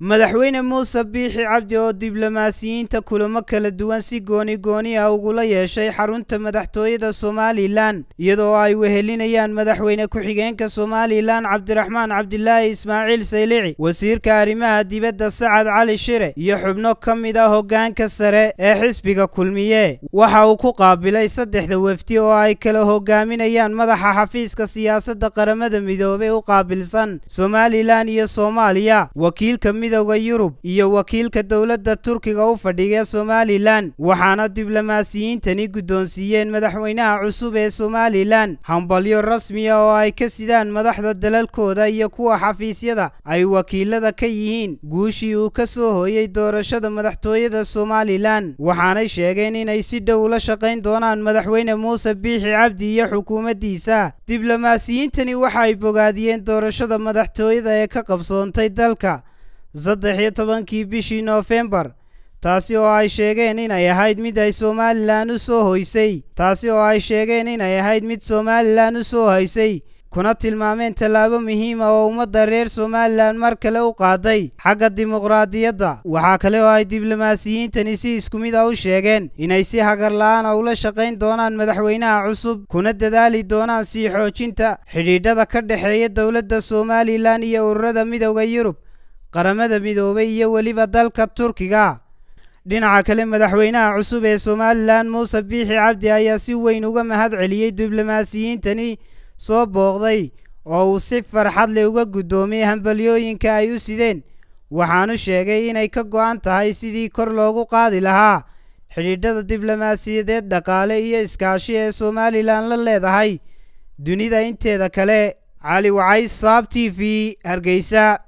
madaxweyne muuse biixi cabdi oo diblomaasiyiinta kulamo kala duwan si gooni gooni ah ugula yeeshay xarunta madaxtooyada somalilan iyadoo ay wehelinayaan madaxweyne ku-xigeenka somalilan cabdiraxmaan cabdilaahi ismaaciil saylici wasiirka arrimaha dibadda sacad cali shire iyo xubno ka mid ah hoggaanka sare ee xisbiga kulmiye waxa uu ku qaabilay saddexda wefdi oo ay kala hogaaminayaan madaxa xafiiska siyaasadda qaramada midoobey u qaabilsan somalilan iyo soomaaliya wakiilka midowda yurub iyo wakiilka dowladda turkiga u fadhiga somalilan waxaana diblomaasiyiintani guddoonsiiyeen madaxweynaha cusub ee somalilan hambalyo rasmiya oo ay ka sidaan madaxda dalalkooda iyo kuwa xafiisyada ay wakiilada ka yihiin guushii uu ka soo hooyey doorashada madaxtooyada somalilan waxaanay sheegeen inay si dhow ula shaqayn doonaan madaxweyne muuse biixi cabdi iyo xukuumaddiisa diblomaasiyiintani waxa ay bogaadiyeen doorashada madaxtooyada ee ka qabsoontay dalka saddex iyo tobankii bishii noofembar taasi oo ay sheegeen inay ahayd mid ay somalilan u soo hoysay taasi oo ay sheegeen inay ahayd mid somalilan u soo haysay kuna tilmaameen tallaabo muhiima oo ummadda reer somalilan mar kale u qaaday xagga dimuqraadiyadda waxaa kale oo ay diblomaasiyiintani si isku mid ah u sheegeen inay si hagar la-aana ula shaqayn doonaan madaxweynaha cusub kuna dadaali doonaan sii xoojinta xidhiidhada ka dhexeeya dowladda somalilan iyo ururada midowda yurub qaramada midoobay iyo weliba dalka turkiga dhinaca kale madaxweynaha cusub ee somalilan muuse biixi cabdi ayaa si weyn uga mahad celiyey diblomaasiyiintani soo booqday oo uu si farxad leh uga guddoomiyey hambalyooyinka ay u sideen waxaanu sheegay inay ka go-an tahay sidii kor loogu qaadi lahaa xidhiidhada diblomaasiyadeed dhaqaale iyo iskaashi ee somalilan la leedahay dunida inteeda kale cali wacays saab t v hargeysa